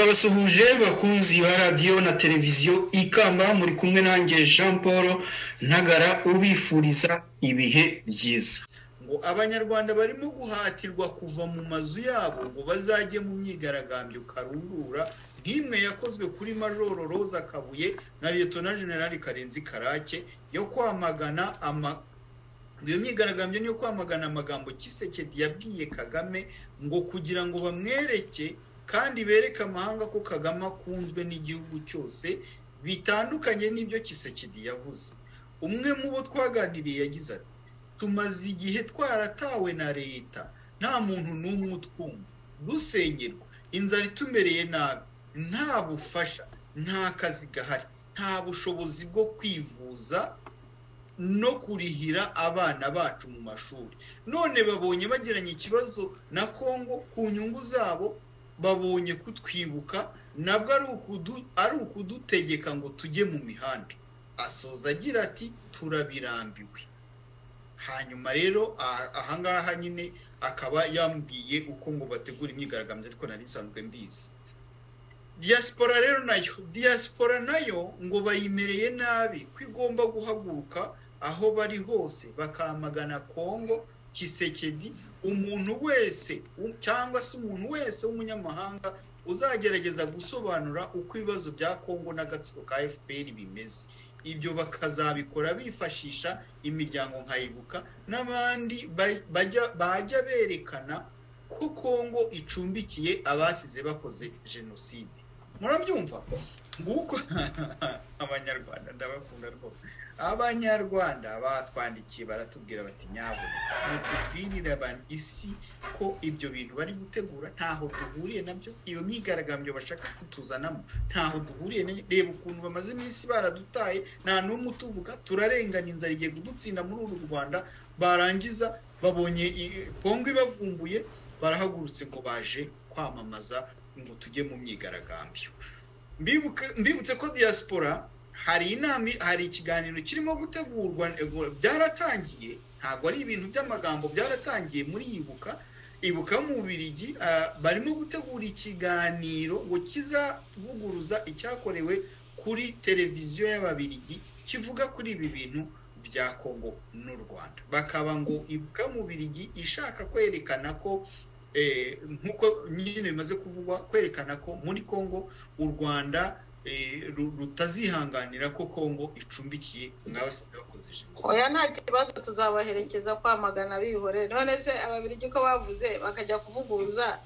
turabasuhuje bakunzi ba radiyo na televiziyo ikamba muri kumwe nanjye jean paul ntagara ubifuriza ibihe byiza ngo abanyarwanda barimo guhatirwa kuva mu mazu yabo ngo bazajye mu myigaragambyo karundura nk'imwe yakozwe kuri majoro roza kabuye na liyetona generali karenzi karake yo kwamagana ama iyo myigaragambyo ni iyo kwamagana amagambo kisekedi yabwiye kagame ngo kugira ngo bamwereke kandi bereke amahanga ko kagame akunzwe n'igihugu cyose bitandukanye n'ibyo kisekedi yavuze umwe mu bo twaganiriye yagize ati tumaze igihe twaratawe na leta nta muntu n'umwe utwumva dusengerwa inzara itumereye nabi nta bufasha nta kazi gahari nta bushobozi bwo kwivuza no kurihira abana bacu mu mashuri none babonye bagiranye ikibazo na kongo ku nyungu zabo babonye kutwibuka nabwo ari ukudutegeka ngo tujye mu mihanda asoza agira ati turabirambiwe hanyuma rero ahangaha nyine akaba yambwiye uko ngo bategura imyigaragambyo ariko nari nsanzwe mbizi diyasipora rero nayo diyasipora nayo ngo bayimereye nabi ko igomba guhaguruka aho bari hose bakamagana kongo kisekedi umuntu wese cyangwa se umuntu wese w'umunyamahanga uzagerageza gusobanura uko ibibazo bya kongo n'agatsiko ka fpr bimeze ibyo bakazabikora bifashisha imiryango nkayibuka n'abandi bajya berekana ko kongo icumbikiye abasize bakoze jenoside murabyumva nguko abanyarwanda ndabakunda rwose abanyarwanda batwandikiye baratubwira bati nyabuna batubwirira abantu isi ko ibyo bintu bari gutegura ntaho duhuriye nabyo iyo myigaragambyo bashaka kutuzanamo ntaho duhuriye reba ukuntu bamaze iminsi baradutaye nta n'umwe utuvuga turarengana inzara igiye kudutsinda muri uru rwanda barangiza babonye kongo ibavumbuye barahagurutse ngo baje kwamamaza ngo tujye mu myigaragambyo mbibutse ko diaspora hari inama hari ikiganiro kirimo gutegurwa byaratangiye ntabwo ari ibintu by'amagambo byaratangiye muri ibuka ibuka mu bubirigi barimo gutegura ikiganiro ngo kizavuguruza icyakorewe kuri televiziyo y'ababirigi kivuga kuri ibi bintu bya kongo n'u rwanda bakaba ngo ibuka mu bubirigi ishaka kwerekana ko nk'uko nyine bimaze kuvugwa kwerekana ko muri kongo u rwanda rutazihanganira ko kongo icumbikiye mwabasize bakoze jenoside oya nta kibazo tuzabaherekeza kwamagana bihorere none se ababirigi ko bavuze bakajya kuvuguruza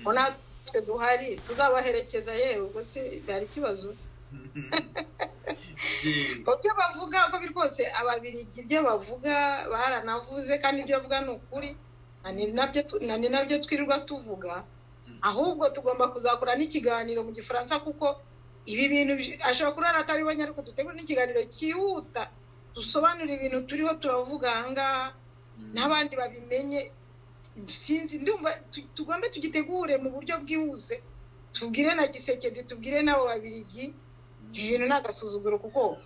ngo natwe duhari tuzabaherekeza yewe ubwo se byari ikibazo ibyo bavuga ko rwose ababirigi ibyo bavuga baranavuze kandi ibyo bavuga ni ukuri ni nabyo twirirwa tuvuga ahubwo tugomba kuzakora n'ikiganiro mu gifaransa kuko ibi bintu ashobora kuba atabibonye ariko dutegura n'ikiganiro cyihuta dusobanura ibintu turiho turavuga ahangaha n'abandi babimenye sinzi ndumva tugombe tugitegure mu buryo bwihuse tubwire na gisekedi tubwire n'abo babirigi ibi bintu ni agasuzuguro kuko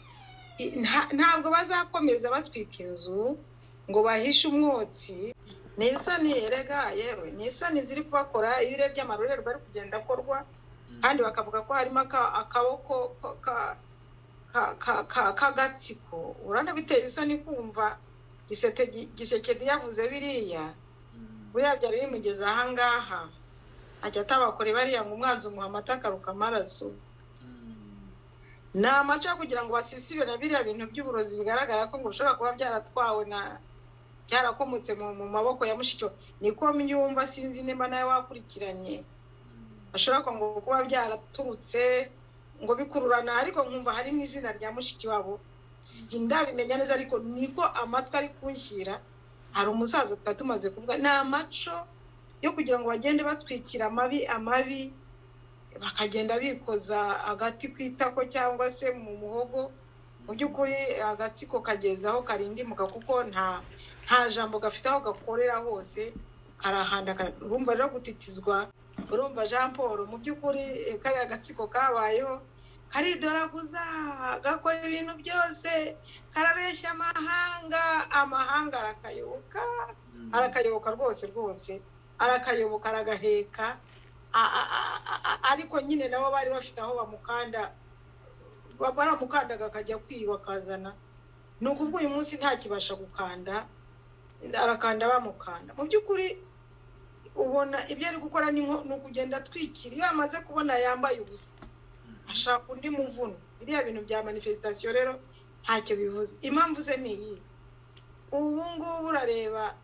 ntabwo bazakomeza batwika inzu ngo bahishe umwotsi ni isoni yerega yewe ni isoni ziri kubakora iyo urebye amarorerwa ari kugenda akorwa kandi bakavuga ko harimo akaboko k'agatsiko urabona biteye isoni kumva gisekedi yavuze biriya buriya byari bimugeze ahangaha ajya atabakore bariya ngo umwanzi umuha amata akaruka amaraso ni amaco yo kugira ngo basisibe na biriya bintu by'uburozi bigaragara ko ngo bishobora kuba byaratwawe na byarakomotse mu maboko ya mushikyo niko myumva sinzi nimba nawe wakurikiranye bashobora ngo kuba byaraturutse ngo bikururana ariko nkumva harimo izina rya mushiki wabo ndabimenya neza ariko niko amatwi ari kunshyira hari umusaza twari tumaze kuvuga ni amaco yo kugira ngo bagende batwikira amabi amabi bakagenda bikoza agati ku itako cyangwa se mu muhogo mu by'ukuri agatsiko kageze aho karindimuka kuko nta nta jambo gafite aho gakorera hose karahanda urumva rero gutitizwa urumva jean paul mu by'ukuri kariya gatsiko kabayeho karidoraguza gakora ibintu byose karabeshya amahanga amahanga arakayoboka arakayoboka rwose rwose arakayoboka aragaheka ariko nyine nabo bari bafite aho bamukanda baramukandaga akajya kwiba akazana ni ukuvuga uyu munsi ntakibasha gukanda arakanda bamukanda mu by'ukuri ubona ibyo ari gukora ni ukugenda atwikira iyo amaze kubona yambaye ubusa ashaka undi muvuno biriya bintu bya manifesitasiyo rero ntacyo bivuze impamvu ze ni iyi ubu ngubu urareba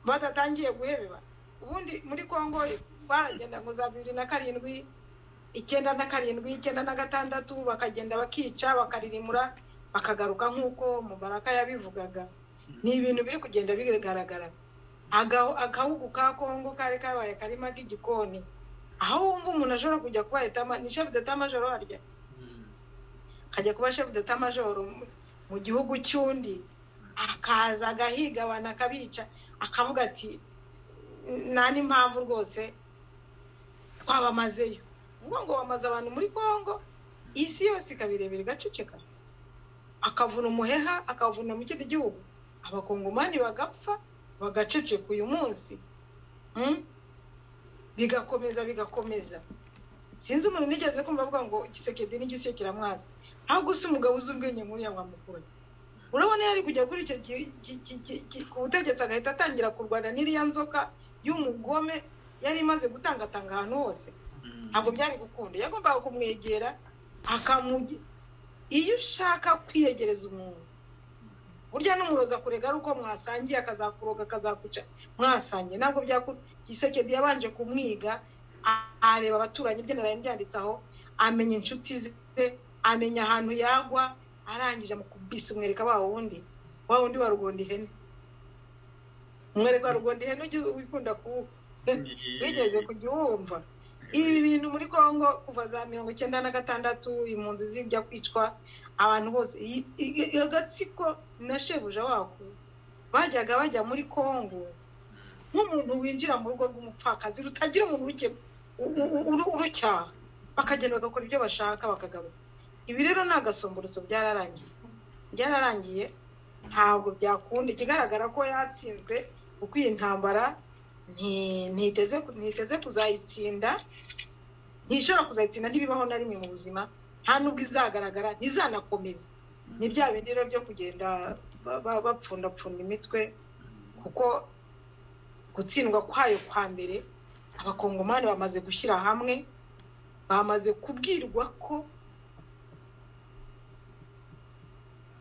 batatangiye guhebeba ubundi muri congo baragenda ngo za bibiri na karindwi icyenda na karindwi icyenda na gatandatu bakagenda bakica bakaririmura bakagaruka nk'uko mubaraka yabivugaga ni ibintu biri kugenda bigaragara agahugu ka kongo kari kabaye karima k'igikoni aho wumva umuntu ashobora kujya kuba ni shefu majoro harya akajya kuba shefu majoro mu gihugu cy'undi akaza agahiga abantu akabica akavuga ati nta n'impamvu rwose twabamazeyo uvuga ngo wamaze abantu muri kongo isi yose ikabirebera igaceceka akavuna umuheha akavuna mu kindi gihugu abakongomani bagapfa bagaceceka uyu munsi bigakomeza bigakomeza sinzi umuntu nigeze kumva avuga ngo igisekedi n'igise kiramwanza nta gusa umugabo uzi ubwenge nk'uriya mwamukuru urabona yari kujya kuri icyo ku butegetsi agahita atangira kurwana n'iriya nzoka y'umugome yari imaze gutangatanga ahantu hose ntabwo byari gukunda yagombaga kumwegera akamugira iyo ushaka kwiyegereza umuntu burya n'umuroza kurega ari uko mwasangiye akazakuroga akazakuca mwasangiye ntabwo byakunda gisekedi yabanje kumwiga areba abaturanyi ibyo naraye byanditse aho amenya inshuti ze amenya ahantu yagwa arangije amukubise umwereka wa wundi wa wundi wa rugondi ihene umwereka wa rugondi ihene wikunda kuwuha wigeze kujya uwumva ibi bintu muri congo kuva za mirongo icyenda na gatandatu impunzi zijya kwicwa abantu bose agatsiko na shebuja wako bajyaga bajya muri congo nk'umuntu winjira mu rugo rw'umupfakazi rutagira umuntu urucyaha bakagenda bagakora ibyo bashaka bakagaruka ibi rero ni agasumburuzo byararangiye byararangiye ntabwo byakunda ikigaragara ko yatsinzwe kuko iyi ntambara ntiteze kuzayitsinda ntishobora kuzayitsinda ntibibaho na rimwe mu buzima nta nubwo izagaragara ntizanakomeza ni bya bindi rero byo kugenda bapfundapfunda imitwe kuko gutsindwa kwayo kwa mbere abakongomani bamaze gushyira hamwe bamaze kubwirwa ko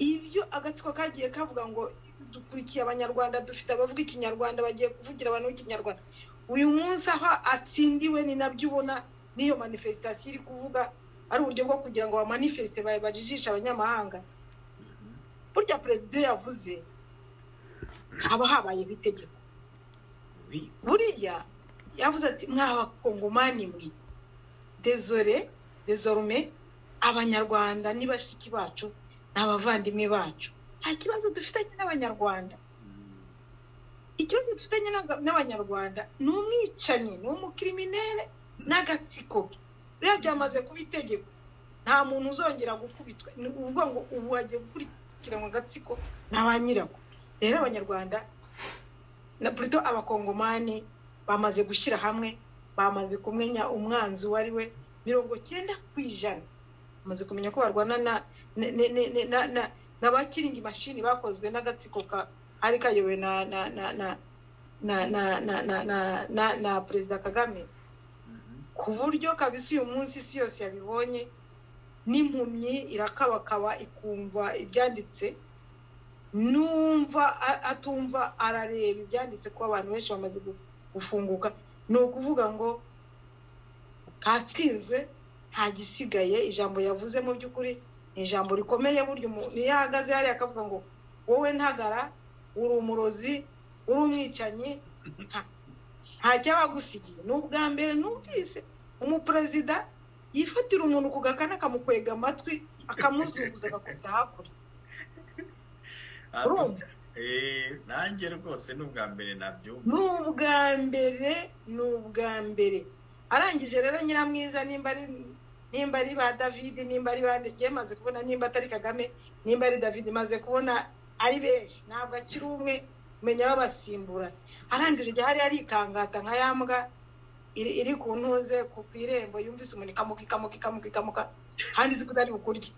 ibyo agatsiko kagiye kavuga ngo dukurikiye abanyarwanda dufite abavuga ikinyarwanda bagiye kuvugira abantu b'ikinyarwanda uyu munsi aho atsindiwe ni nabyo ubona n'iyo manifesitasiyo iri kuvuga ari uburyo bwo kugira ngo bamanifesite bajijishe abanyamahanga burya perezida iyo yavuze haba habaye ibitegeko buriya yavuze ati mwabakongomani mwe dezore dezorume abanyarwanda ni bashiki bacu ni abavandimwe bacu nta kibazo dufitanye n'abanyarwanda ikibazo dufitanye n'abanyarwanda ni umwicanyi ni umukiriminere n'agatsiko ke rero byamaze kuba itegeko nta muntu uzongera gukubitwa ni ukuvuga ngo ubu hagiye gukurikiranwa agatsiko na ba nyirako rero abanyarwanda na burito abakongomani bamaze gushyira hamwe bamaze kumenya umwanzi uwo ari we mirongo cyenda ku ijana bamaze kumenya ko barwana na n'abakiringi mashini bakozwe n'agatsiko kari kayobowe na perezida kagame ku buryo kabisa uyu munsi isi yose yabibonye n'impumyi irakabakaba ikumva ibyanditse n'umva atumva arareba ibyanditse kuba abantu benshi bamaze gufunguka ni ukuvuga ngo katsinzwe nta gisigaye ijambo yavuze mu by'ukuri ni ijambo rikomeye burya umuntu iyo ahagaze hariya akavuga ngo wowe ntagara uri umurozi uri umwicanyi nta cyabagusigiye ni ubwa mbere numvise umuperezida yifatira umuntu ku gakana akamukwega amatwi akamuzunguza agakubita hakurya nanjye rwose ni ubwa mbere nabyumva ni ubwa mbere ni ubwa mbere arangije rero nyiramwiza nimba ari nimba ari ba david nimba ari bandikiye maze kubona nimba atari kagame nimba ari david maze kubona ari benshi ntabwo akiri umwe umenya babasimbura arangije igihe hari arikangata nka ya mbwa iri iri ku ntuze ku ku irembo yumvise umuntu ikamuka ikamuka ikamuka ikamuka kandi izi ko itari bukurye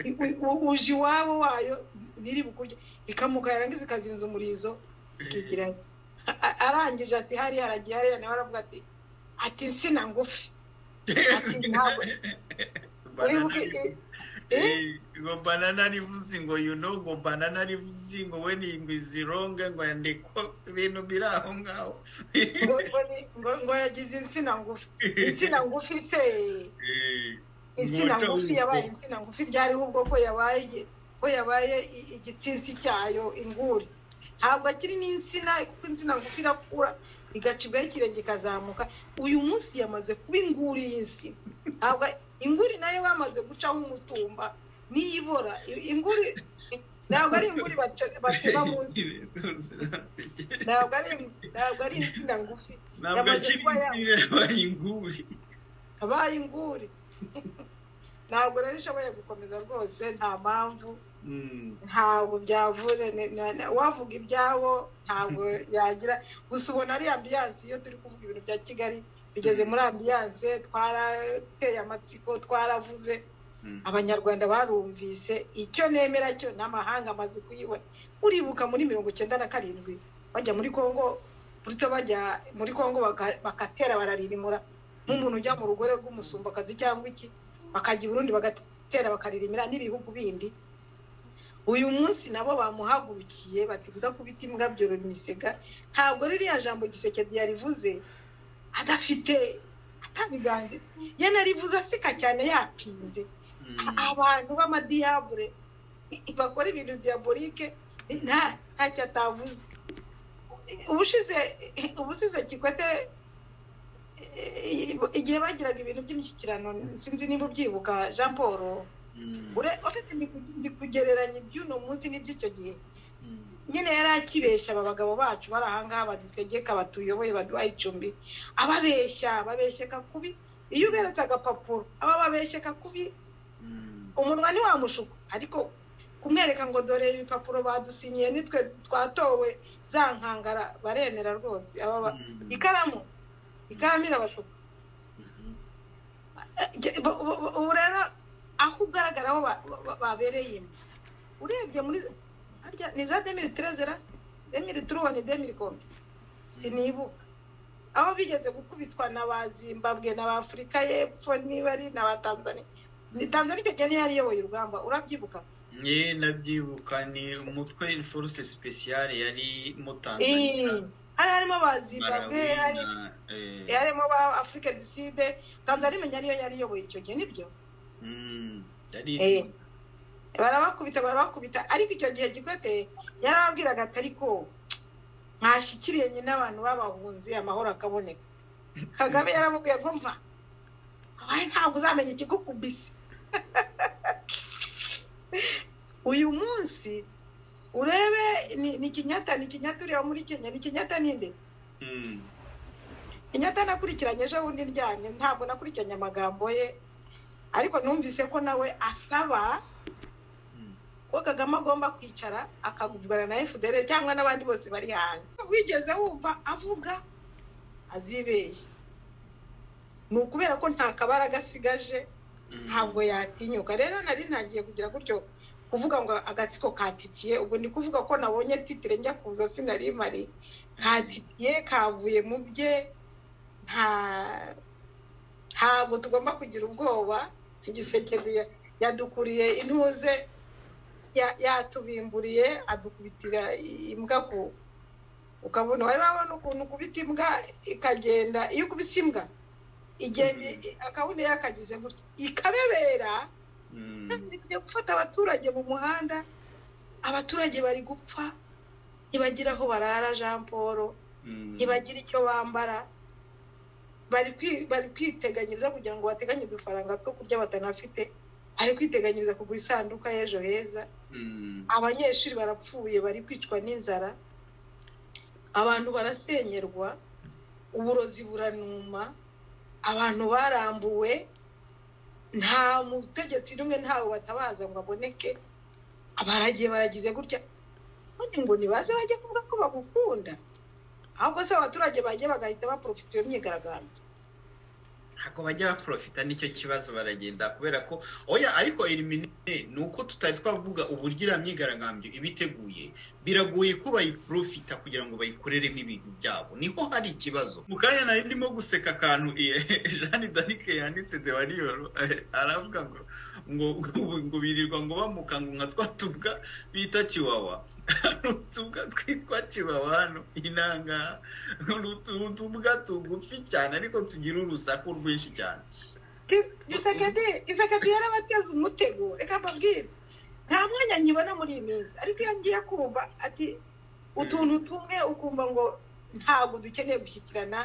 I- u- u- uje iwabo wayo ntiri bukurye ikamuka yarangiza ikazinza umurizo ikigira A- arangije ati hariya aragiye hariya nawe aravuga ati ati insina ngufi ati ntabwo uribuke i- i- ngo banana rivuze ngo you know ngo banana rivuze ngo we ni ingwi zironga ngo yandikwa ibintu biri aho ngaho ngo ngo ni- ngo- ngo yagize insina ngufi insina ngufi se Eh, insina Umuco ngufi yabaye w'ubwo. insina ngufi ryariho ubwo ko yabaye ko yabaye i- igitsinsi cyayo inguri ntabwo akiri n'insina kuko insina ngufi irakura igacibwaho ikirenge ikazamuka uyu munsi yamaze kuba inguri y'insina ntabwo inguri nayo bamaze gucaho umutumba n'iyibora I- inguri ntabwo ari inguri baca- batema munsi ntabwo ari ntabwo ari insina ngufi ntabwo Yamaze akiri kuba ya- insina yabaye inguri abaye inguri ntabwo rero ishoboye gukomeza rwose nta mpamvu Mm. ntabwo byavura ni- ni- ni- wavuga ibyabo ntabwo yagira gusa ubona ari ambiyanse iyo turi kuvuga ibintu bya kigali bigeze muri ambiyanse twarateye amatsiko twaravuze Mm. abanyarwanda barumvise icyo nemera cyo n'amahanga amaze kuyibona uribuka muri mirongo icyenda na karindwi bajya muri congo buto bajya muri congo baka- bakatera bararirimura nk'umuntu ujya mu rugore rw'umusumbakazi cyangwa iki bakajya i burundi bagatera bakaririmira n'ibihugu bindi uyu munsi nabo bamuhagurukiye bati kudakubita imbwa byorora imisega ntabwo ririya jambo gisekedi yarivuze adafite atabiganze ye narivuze aseka cyane yapinze Mm. abantu b'amadiyabure bakora ibintu diyaborike nta ntacyo atavuze ubushize ubusize kikwete eh, igihe bagiraga ibintu by'imishyikirano sinzi niba ubyibuka jean paul Mm. ure- uretse ndi ku- ndi kugereranya iby'uno munsi n'iby'icyo gihe Mm. nyine yari akibeshya aba bagabo bacu bari ahangaha badutegeka batuyoboye baduha icumbi ababeshya babeshyeka kubi iyo uberetse agapapuro aba babeshyeka kubi Mm. umunwa ntiwamushuka ariko kumwereka ngo dore ibipapuro badusinyiye nitwe twatowe za nkangara baremera rwose aba ba- Mm. ikaramu ikaramu irabashuka Mhm. Eh, bo- bo- bo- ubu rero aho ugaragara aho ba- ba- ba- babereyemo urebye muri harya ni za demiri terezera demiri turuwani demiri kombe sinibuka aho bigeze gukubitwa na ba zimbabwe na ba afurika y'epfo niba ari na ba tanzania ni tanzania icyo gihe niyo yariyoboye urugamba urabyibuka ye nabyibuka ni umutwe force speciale yari mu Eh, tanzania hari harimo ba Malawi zimbabwe hari na, eh, harimo ba afurika du sud tanzania imenya niyo yariyoboye icyo gihe nibyo mm, yari Eh, barabakubita barabakubita ariko icyo gihe gikwete yarababwiraga ati ariko mwashyikiriye nyine abantu babahunze amahoro akaboneka kagame yaramubwiye ngo mva abaye ntabwo uzamenya ikigukubise uyu munsi urebe ni ni kinyata ni kinyata ureba muri kenya ni kinyata ninde mm, inyata nakurikiranye ejo bundi ndyamye ntabwo nakurikiranye amagambo ye ariko numvise ko nawe asaba mm. ko kagame agomba kwicara akavugana na fdr cyangwa n'abandi bose bari hanze wigeze wumva avuga azibeshye ni ukubera ko nta kabaraga asigaje Mm. ntabwo yatinyuka rero nari ntangiye kugira gutyo kuvuga ngo agatsiko katitiye ubwo ndi kuvuga ko nabonye titire njya kuza sinari mari katitiye kavuye mu bye nta ntabwo tugomba kugira ubwoba igisekezi ya- yadukuriye intuze ya- yatubimburiye adukubitira i- imbwa ku ukabona wari wabona ukuntu ukubita imbwa ikagenda iyo ukubise imbwa igenda Mhm. i- akabona yakagize gutya ikabebera Mm, kandi bijya gufata abaturage mu muhanda abaturage bari gupfa ntibagira aho barara jean paul mm. ntibagira icyo bambara bari kwi- bari kwiteganyiriza kugira ngo bateganye udufaranga two kurya batanafite bari kwiteganyiriza kugura isanduka y'ejo heza Mm, abanyeshuri barapfuye bari kwicwa n'inzara abantu barasenyerwa uburozi buranuma abantu barambuwe nta mutegetsi n'umwe ntawe batabaza ngo aboneke abaragiye baragize gutya none ngo ntibaze bajye kuvuga ko bagukunda ahubwo se abaturage bagiye bagahita baporofita iyo myigaragambyo ntabwo bajya baporofita nicyo kibazo baragenda kubera ko oya ariko elimine ni uko tutari twavuga uburyo iriya myigaragambyo iba iteguye biragoye ko bayiporofita kugira ngo bayikoreremo ibintu byabo niho hari ikibazo mu kanya nari ndimo guseka akantu jeanne danike yanditse de wariyoro aravuga ngo ngo birirwa ngo bamuka ngo nka twatubwa bita kiwawa utubwa twitwa kibawa hano inanga utubwa tugufi cyane ariko tugira urusaku rwinshi cyane isekedi yarabateze umutego reka mbabwire nta mwanya nkibona muri iyi minsi ariko iyo ngiye kumva ati utuntu tumwe ukumva ngo ntabwo dukeneye gushyikirana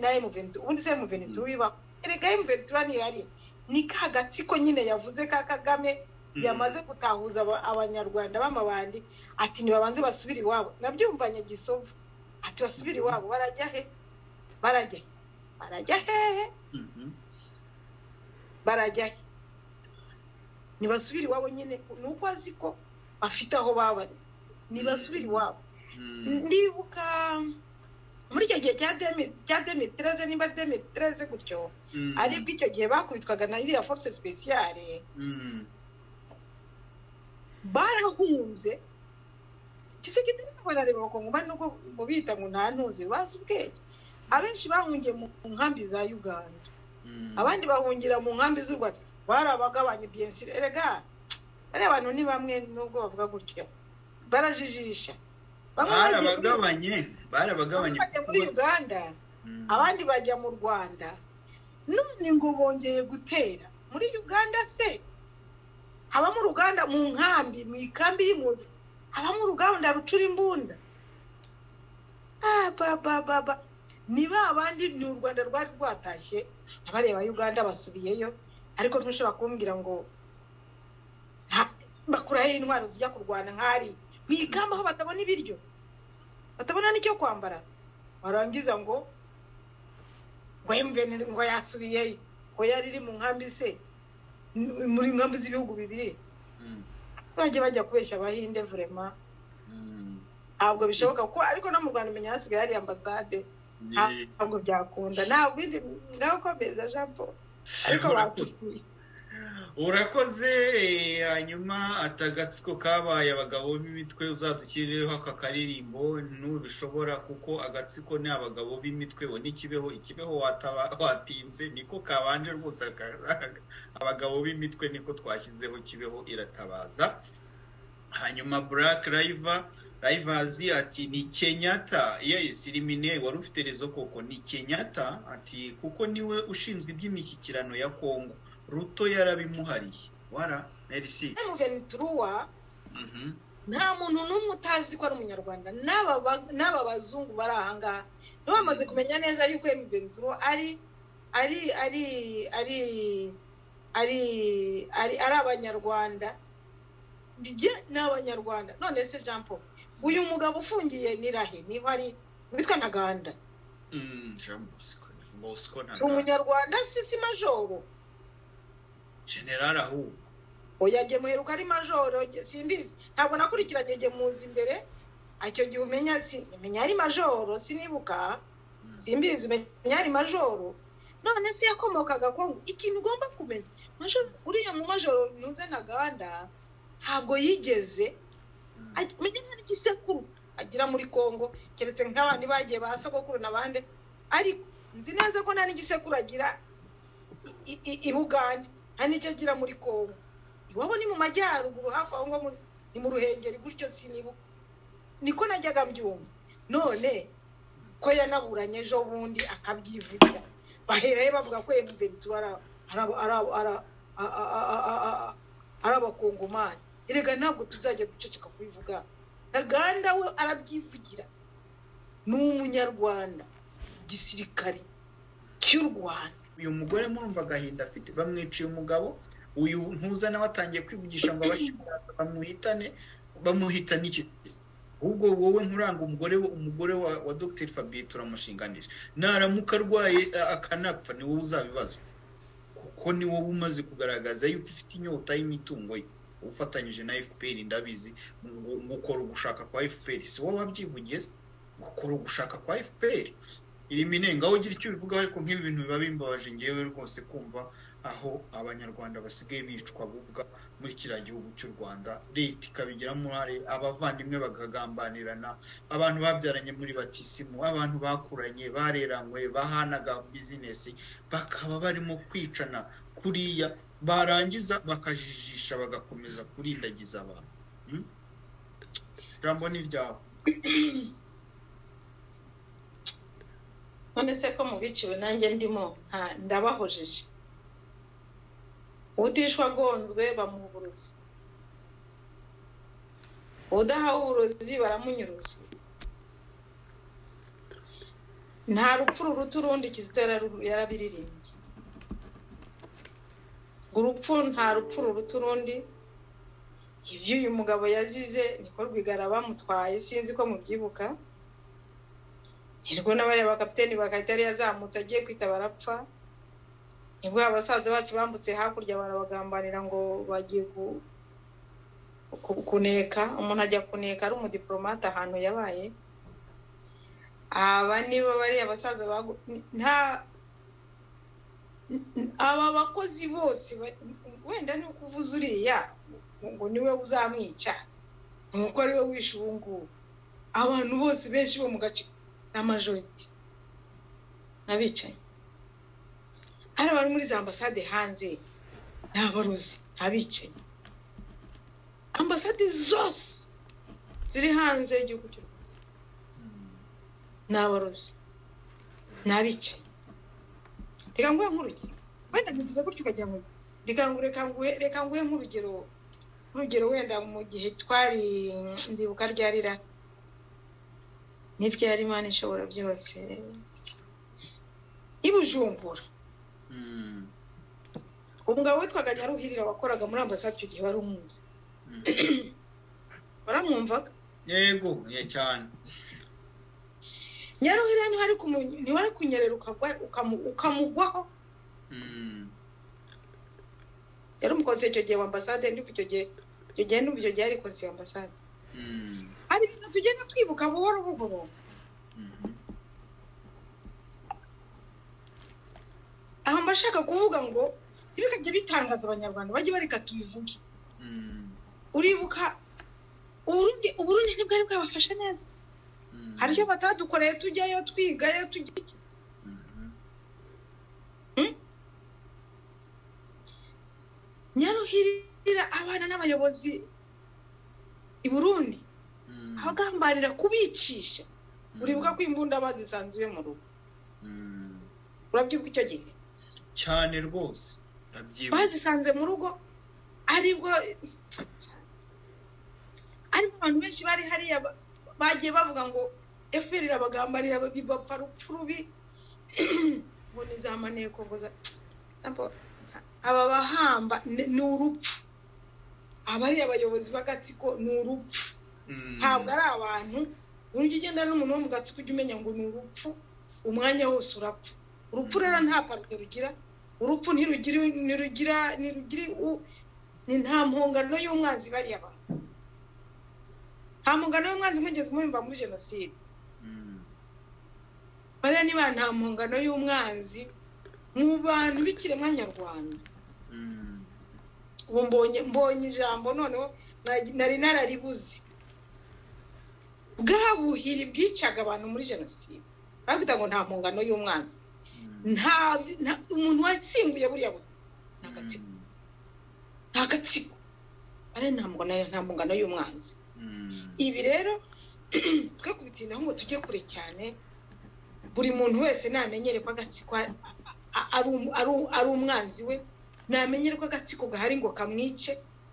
na emuventi ubundi se emuventi tubibaho erega emuventi turiya yari ni ka gatsiko nyine yavuze ka kagame yamaze gutahuza abanyarwanda b'amabandi ati ntibabanze basubire iwabo nabyumvanye gisovu ati basubire iwabo barajya he barajya he barajya hehe barajya he ntibasubire iwabo nyine ni uko azi ko bafite aho babari ntibasubire iwabo ndibuka muri icyo gihe cya demetereze niba demetereze gutyo aribwo icyo gihe bakubitwaga na iriya force speciale barahunze gisekedi ntabwo barareba bakongoma nubwo mubita ngo nta ntuzi bazi ubwenge abenshi bahungiye mu nkambi za uganda abandi bahungira mu nkambi z'u rwanda bari abagabanye biyensire erega bariya abantu ni bamwe nubwo bavuga gutyo barajijisha barabagabanye barabagabanye bajya muri uganda abandi bajya mu rwanda none ngo bongeye gutera muri uganda se habamo uruganda mu nkambi mu ikambi y'impunzi habamo uruganda rucura imbunda baba ni ba bandi ni u rwanda rwari rwatashye abareba uganda basubiyeyo ariko ntushobora kumbwira ngo bakuraho intwaro zijya kurwana nk'ari mu ikamba aho batabona ibiryo batabona n'icyo kwambara warangiza ngo ngo emuveni ngo yasubiyeyo ngo yari iri mu nkambi se muri nkambi z'ibihugu bibiri bajya bajya kubeshya abahinde vurema ntabwo bishoboka kuko ariko no mu rwanda umenya hasigaye hari ambasade ntabwo byakunda ntabwo indi ngaho komeza jean paul ariko bakusiye urakoze hanyuma atagatsiko kabaye abagabo b'imitwe uzadukirireho aka karirimbo ntubishobora kuko agatsiko ni abagabo b'imitwe bo n'ikibeho ikibeho watinze niko kabanje rwose abagabo b'imitwe niko twashyizeho kibeho iratabaza hanyuma black rayiva rayivazi ati ni kenyata yesi rimine wari ufite rezo koko ni kenyata ati kuko niwe ushinzwe iby'imishyikirano ya kongo ruto yarabimuhariye wara merisi turuwa nta muntu n'umwe utazi ko ari umunyarwanda n'aba bazungu bari ahangaha bamaze kumenya neza yuko turuwa ari ari ari ari ari ari abanyarwanda ni abanyarwanda none se jean paul uyu mugabo ufungiye ni rahe niba ari witwa ntaganda si umunyarwanda si si majoro generara ahubwo oya jye muheruka ari majoro simbizi ntabwo nakurikiranye jye muzi imbere icyo gihe umenya si menya ari majoro sinibuka simbizi menya ari majoro none se yakomokaga kongo ikintu ugomba kumenya uriya mu majoro ntuze ntaganda ntabwo yigeze menya nta n'igisekuru agira muri congo keretse nk'abandi bagiye ba sogokuru n'abandi ariko nzi neza ko nta n'igisekuru agira i bugande nta n'icyo agira muri congo iwabo ni mu majyaruguru hafi aho ngaho ni mu ruhengeri gutyo sinibuka niko najyaga mbyumva none ko yanaburanye ejo bundi akabyivugira baherayo bavuga ko emuventi ari abakongomani erega ntabwo tuzajya duceceka kubivuga ntaganda we arabyivugira ni umunyarwanda gisirikare cy'u rwanda uyu mugore murumva agahinda afite bamwiciye umugabo uyu ntuza nawe atangiye kwivugisha ngo abashyiraza bamuhitane bamuhitane iki ahubwo wowe nturanga umugore umugore wa dogiteri fabiye turamushinganisha naramuka arwaye akanapfa ni wowe uzabibazwa kuko ni wowe umaze kugaragaza yuko ufite inyota y'imitungo ye ufatanyije na fpr ndabizi mu gukora ugushaka kwa fpr si wowe wabyivugiye gukora ugushaka kwa efuperi irimo inenga aho ugira icyo ubivugaho ariko nk'ibi bintu biba bimbabaje ngewe rwose kumva aho abanyarwanda basigaye bicwa bubwa muri kiriya gihugu cy'u rwanda leta ikabigiramo uruhare abavandimwe bakagambanirana abantu babyaranye muri batisimu abantu bakuranye bareranywe bahanaga bizinesi bakaba barimo kwicana kuriya barangiza bakajijisha bagakomeza kurindagiza abantu ijambo ni iryawe none se ko mu biciwe nanjye ndimo ndabahujije utishwa agonzwe bamuha uburozi udahawe uburozi baramunyuruza nta rupfu ruruta urundi kizito yarabiririmbye urupfu nta rupfu ruruta urundi ibyo uyu mugabo yazize niko rwigara bamutwaye sinzi ko mubyibuka nirwo n'abariya bakapiteni bagahita yari yazamutse agiye kwitabara apfa nibwo abasaza bacu bambutse hakurya barabagambanira ngo bagiye kuneka umuntu ajya kuneka ari umudipolomate ahantu yabaye aba nibo bariya abasaza nta aba bakozi bose wenda ni ukuvuza uriya ngo niwe uzamwica nuko ariwe wishe ubu ngubu abantu bose benshi bo mu gace ni amajorite n'abicaye hari abantu muri za ambasade hanze ni abarozi abicaye ambasade zose ziri hanze y'igihugu cy'u rwanda ni abarozi ni abicaye reka nguhe nk'urugero wenda bivuze gutyo ukagira ngo reka ngo reka nguhe nk'urugero urugero wenda mu gihe twari ndibuka ryarira n'iryari imana ishobora byose i bujumbura umugabo witwaga nyaruhirira wakoraga muri ambasade icyo gihe wari umuzi waramwumvaga yego cyane nyaruhirira ntiwari kunyerera ukamugwaho yari umukozi icyo gihe wa ambasade ndumva icyo gihe icyo gihe ndumva icyo gihe yari konsi ya ambasade hari ibintu tugenda twibuka buhoro buhoro aha mba ashaka kuvuga ngo ntibikajye bitangaza abanyarwanda bajye bareka tubivuge uribuka uburundi uburundi ntibwari bwabafasha neza hari icyo batadukoreye tujyayo twigayo tujya iki nyaruhirira abana n'abayobozi i burundi abagambanira kubicisha uribuka ko imbunda bazisanzuye mu rugo urabyibuka icyo gihe cyane rwose bazisanze mu rugo aribwo ariko abantu benshi bari hariya bagiye bavuga ngo efuperi irabagambanira bapfa urupfu rubi ngo ni za maneko ngo za aba bahamba ni urupfu abari abayobozi b'agatsiko ni urupfu ntabwo ari abantu buryo ugenda n'umuntu wo mu gatsiko ujya umenya ngo ni urupfu umwanya wose urapfa urupfu rero nta parike rugira urupfu ntirugira ntirugira ni nta mpungano y'umwanzi bariya bantu nta mpungano y'umwanzi mugeze mwumva muri jenoside bariya niba nta mpungano y'umwanzi mu bantu b'ikiremwa nyarwanda ubu mbonye ijambo noneho nari nararibuze bwa buhiri bwicaga abantu muri jenoside bavuga ngo nta mpungano y'umwanzi nta umuntu watsinguye buriya buhiri ni agatsiko ni agatsiko ari nta mpungano y'umwanzi ibi rero twe kubitindaho ngo tujye kure cyane buri muntu wese namenyere ko agatsiko ari umwanzi we namenyere ko agatsiko gahari ngo kamwice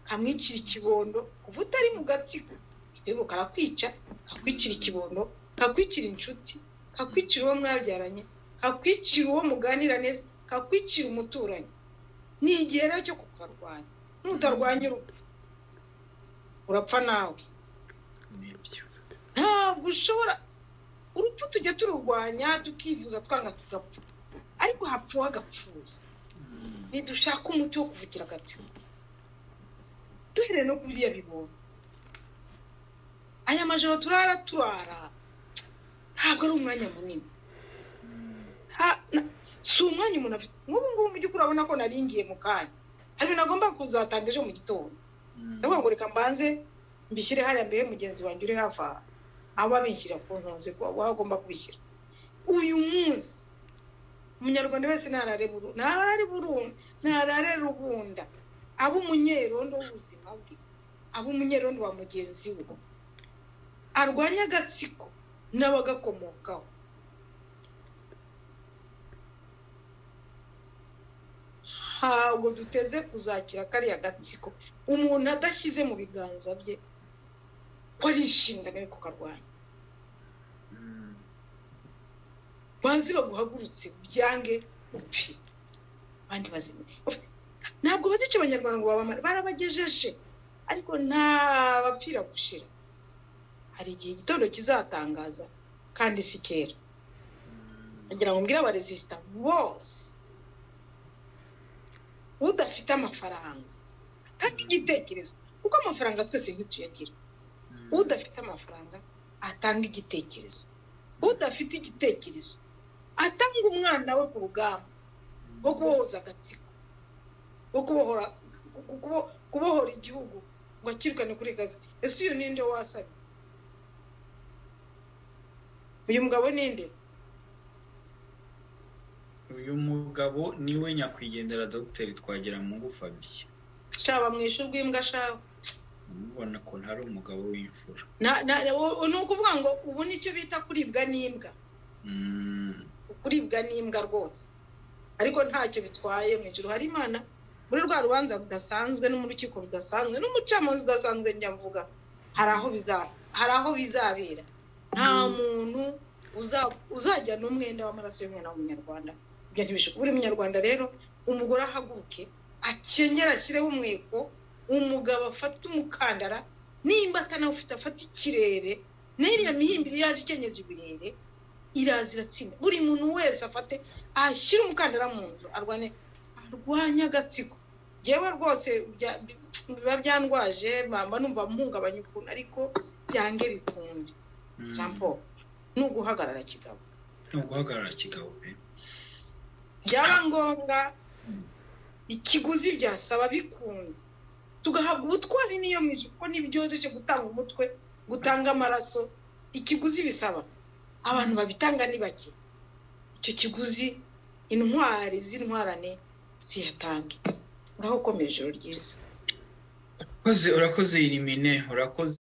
kamwicira ikibondo kuva utari mu gatsiko igitego karakwica kakwicira ikibondo kakwicira inshuti kakwicira uwo mwabyaranye kakwicira uwo muganira neza kakwicira umuturanyi ni igihe rero cyo kukarwanya nutarwanya urupfu urapfa nawe ntabwo ushobora urupfu tujya tururwanya tukivuza twanga tugapfa ariko hapfa uwagapfuye ntidushaka umuti wo kuvugira agatsiko duhereye no kuriya bibonye aya majoro turara turara ntabwo ari umwanya munini si umwanya umuntu afite nk'ubu ngubu mu by'ukuri urabona ko naringiye mu kanya hari ibintu agomba kuzatanga ejo mu gitondo ndavuga ngo reka mbanze mbishyire hariya mbere mugenzi wanjye uri hafi aha aba abishyira ku ntunzi waba agomba kubishyira uyu munsi umunyarwanda wese ntarare rubunda aba umunyerondo w'ubuzima bwe aba umunyerondo wa mugenzi we arwanya agatsiko n'abagakomokaho ntabwo duteze kuzakira kariya gatsiko umuntu adashyize mu biganza bye ko ari inshingano yo kukarwanya banze baguhagurutse ubyange upfe abandi bazimye ntabwo bazica abanyarwanda ngo babamare barabagejeje ariko nta bapfira gushira hari igihe igitondo kizatangaza kandi si kera bagira ngo mbwire abaresisita bose udafite amafaranga atanga igitekerezo kuko amafaranga twese ntituyagira udafite amafaranga atanga igitekerezo udafite igitekerezo atanga umwana we ku rugamba rwo kubohoza agatsiko rwo kubohora igihugu ngo akirukane kuri gaze ese uyu ninde wasabye uyu mugabo ninde uyu mugabo niwe nyakwigendera dogiteri twagira mungu fabien shaba mwishe ubw'imbwa shaba umubona ko ntari umugabo w'imfura ni ukuvuga ngo ubu nicyo bita kuribwa n'imbwa kuribwa n'imbwa rwose ariko ntacyo bitwaye mu ijoro hari imana muri rwa rubanza rudasanzwe no mu rukiko rudasanzwe n'umucamanza udasanzwe njyavuga hari aho bizabera nta muntu uzajya n'umwenda w'amaraso y'umwana w'umunyarwanda ibyo ntibishobora buri munyarwanda rero umugore ahaguruke akenyera ashyireho umweko umugabo afate umukandara nimba atanawufite afate ikirere n'iriya mihimbiri yaje ikenyeza ibirere iraza iratsinda buri muntu wese afate ashyire umukandara mu nzu arwane arwanye agatsiko yewe rwose biba byandwaje mba numva mpungabanya ukuntu ariko byange bikunde jean paul ni uguhagarara kigabo ni uguhagarara kigabo pe byaba ngombwa ikiguzi byasaba bikunze tugahabwa ubutwari niyo mwica kuko ntibyoroshye gutanga umutwe gutanga amaraso ikiguzi bisaba abantu babitanga ni bake icyo kiguzi intwari z'intwarane ziyatange ngaho ukomeje ijoro ryiza urakoze irimine urakoze